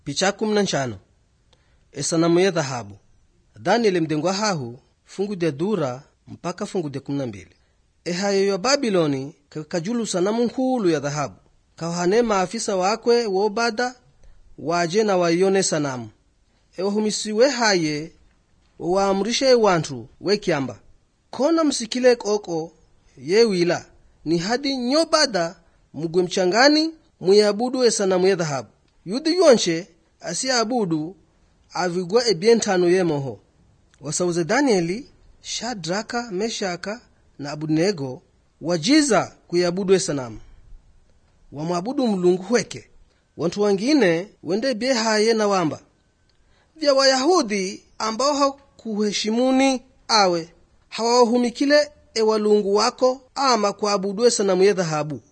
picha kumi na nshano esanamu ya dhahabu danieli mdengwa hahu fungu dya dura mpaka fungu dya kumi na mbili ehayo ya babiloni kakajulu sanamu nkulu ya dhahabu kahane maafisa wakwe wobada waje na waiyone sanamu ewahumisiwe haye waamrishe wantu wekyamba kona msikile koko yewila ni hadi nyobada mugwe mchangani muyabudu esanamu ya dhahabu yudhi yonshe asiabudu avigwa ebyentano yemoho wasauze danieli shadraka meshaka na abudnego wajiza kuyabudu esanamu wamwabudu mlungu hweke wantu wangine wende byehaye na wamba vya wayahudi ambao hakuheshimuni awe hawawahumikile ewalungu wako ama kuabudu esanamu ye dhahabu